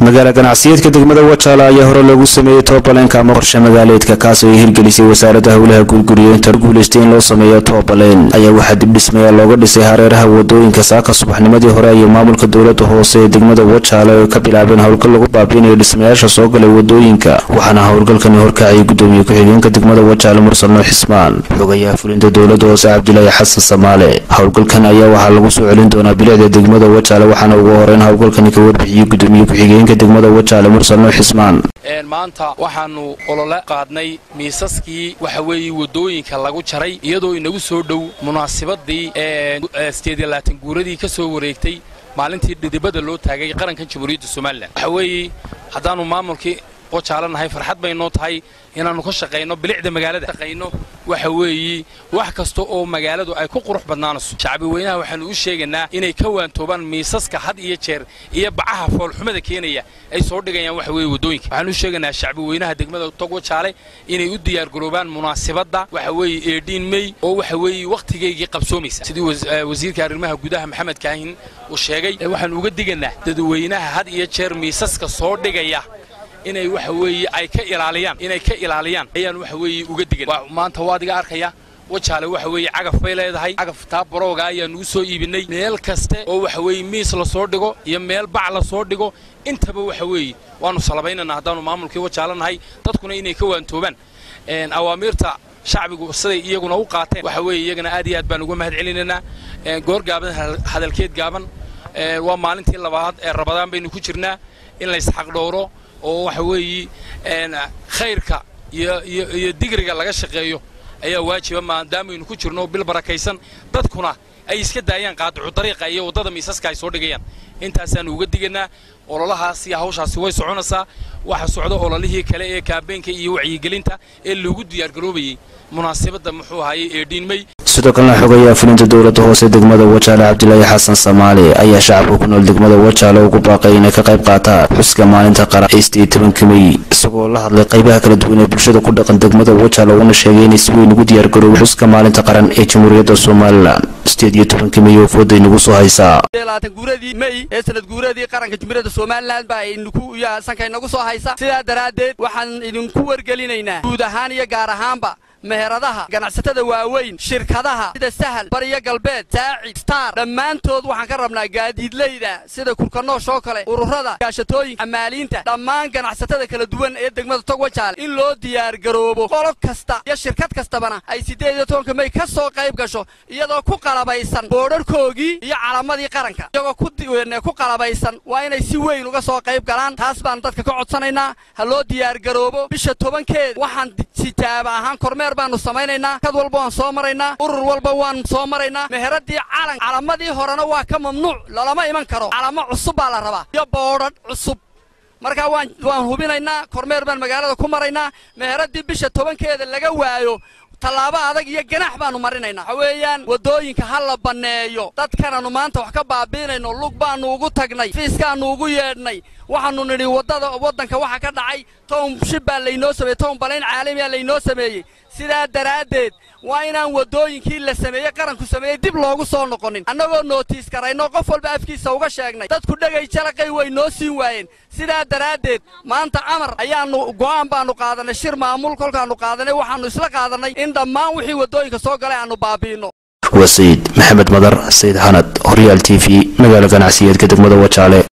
magaala ganacsiyeedka degmada wajaala ayaa hore loogu sameeyey toobaleenka ama qorshe magaaleedka kaas oo ay hirgelisay wasaaradda howlaha gurguriyeenta guulaystay in loo sameeyo toobaleen ayaa waxaa dib dhismaya looga dhisay hareeraha wadooyinka saaka subaxnimadii hore ayay maamulka dowlada hoose ee degmada wajaale oo ka bilaabeen howlgal lagu baabiinayo dhismayaasha soo galay wadooyinka waxaana howlgalkani horkacayay gudoomiye ku-xigeenka degmada wajaale mursalno xismaan xogayaha fulinta dowlada hoose cabdilaahi xasan samaale howlgalkan ayaa waxaa lagu soo celin doonaa bilicda degmada wajaale waxaana ugu horeyn howlgalkani ka warbixiyey gudoomiye ku-xigeenka degmada wajaale mursalno xismaan maanta waxaannu olole qaadnay miisaskii waxa weeye waddooyinka lagu jaray iyadoo inagu soo dhow munaasibadii eeeedeedlaatan guuradii ka soo wareegtay maalintii dhidibada loo taagay qarankan jamhuuriyadda somalilan waxa weeye haddaannu maamulkii wajaalanahay farxad baynoo tahay inaannu ka shaqayno bilicda magaalada shaqayno waxa weeye wax kasta oo magaaladu ay ku qurux badnaanayso shacbi weynaha waxaannu u sheegaynaa inay ka waantoobaan miisaska had iyo jeer iyo bacaha foolxumada keenaya ay soo dhigayaan waxa weeye waddooyinka waxaanu u sheegaynaa shacbi weynaha degmada tog wajaale inay u diyaargaroobaan munaasibadda waxa weeye eedhiin mey oo waxa weeye wakhtigaygii qabsoomaysa sidii wasiirka arrimaha gudaha maxamed kaahin uu sheegay waxaannu uga digaynaa dadweynaha had iyo jeer miisaska soo dhigaya inay waxa weeye ay ka ilaaliyaan inay ka ilaaliyaan ayaan waxa weeye uga digan maanta waa adiga arkaya wajaale waxa weeye cagaf bay leedahay cagaf taa barooga ayaan ugu soo iibinay meel kaste oo waxa weeye miis la soo dhigo iyo meel bac la soo dhigo intaba waxa weeye waannu salabaynanaa haddaannu maamulkii wajaale nahay dadkuna inay ka waantoobaan awaamiirta shacbigu siday iyaguna u qaateen waxa weeye iyagana aad iyo aad baan uga mahad celinaynaa goor gaaban hadalkeed gaaban waa maalintii labaad ee rabadaan baynu ku jirnaa in laysxaqdhowro oo waxa weeye khayrka iyo digriga laga shaqeeyo ayaa waajiba maadaamaynu ku jirno bil barakaysan dadkuna ay iska daayaan qaadicu dariiqa iyo waddada miisaska ay soo dhigayaan intaasaannu uga digaynaa ololahaas iyo hawshaasi way soconaysaa waxa socda ololihii kale ee kaabeenka iyo wacyigelinta ee lagu diyaargaroobayey munaasibadda muxuu ahaayey ee dhiinmey sidoo kalena xogayaha fulinta dowlada hoose degmada wajaale cabdilaahi xasan samaale ayaa shacabka ku nool degmada wajaale ugu baaqay inay ka qayb qaataan xuska maalinta qaran ee sideed tobanka mey isagoo la hadlay qaybaha kala duwan ee bulshada ku dhaqan degmada wajaale uuna sheegay inay si weyn ugu diyaargarooba xuska maalinta qaran ee jamhuuriyadda somalilan sideed iyo tobanka mey oo fooda inagu soo haysaa guuradii mey ee sanad guuradii qaranka jamhuuriyadda somalilan baa idinku sanka inagu soo haysa sidaa daraaddeed waxaan idinku wargelinaynaa guud ahaan iyo gaar ahaanba meheradaha ganacsatada waaweyn shirkadaha sida sahal bariyo galbeed saacid star dhammaantood waxaan ka rabnaa gaadiidleyda sida kurkanoosh oo kale ururada gaashatooyinka amaaliinta dhammaan ganacsatada kala duwan ee degmada tog wajaale in loo diyaargaroobo qolob kasta iyo shirkad kastabana ay siddeed iyo tobanka mey ka soo qayb gasho iyadoo ku qalabaysan boodharkoogii iyo calamadii qaranka iyagoo ku qalabaysan waa inay si weyn uga soo qayb galaan taas baan dadka ka codsanaynaa ha loo diyaargaroobo bisha tobankeed waxaan sitaaba ahaan kormeer baanu samaynaynaa kad walba waan soo maraynaa urur walba waan soo maraynaa meheradii calan calamadii horena waa ka mamnuuc lalama iman karo calamo cusub baa la rabaa iyo boodhadh cusub markaa waan waan hubinaynaa kormeer baan magaalada ku maraynaa meheradii bisha tobankeeda laga waayo tallaabo adag iyo ganax baannu marinaynaa waxa weeyaan waddooyinka ha la banneeyo dadkanannu maanta wax ka baabiinayno lug baannu ugu tagnay fiiskaannu ugu yeedhnay waxaannu nidhi waddada waddanka waxa ka dhacay town shib baa laynoo sameeyey town balayn caalamiyaa laynoo sameeyey sidaa daraaddeed waa inaan waddooyinkii la sameeyey qaranku sameeyey dib loogu soo noqonin annagoo nootiis karayno qof walba afkiisa uga sheegnay dadku dhegay jalaqay way noo siin waayeen sidaa daraaddeed maanta amar ayaannu go'aan baannu qaadanay shir maamul kolkaannu qaadanay waxaannu isla qaadannay in dhammaan wixii waddooyinka soo galay aannu baabi'inno waa sayid maxamed madar sayid xanad horyaal t v magaala ganacsiyeedka degmada wajaale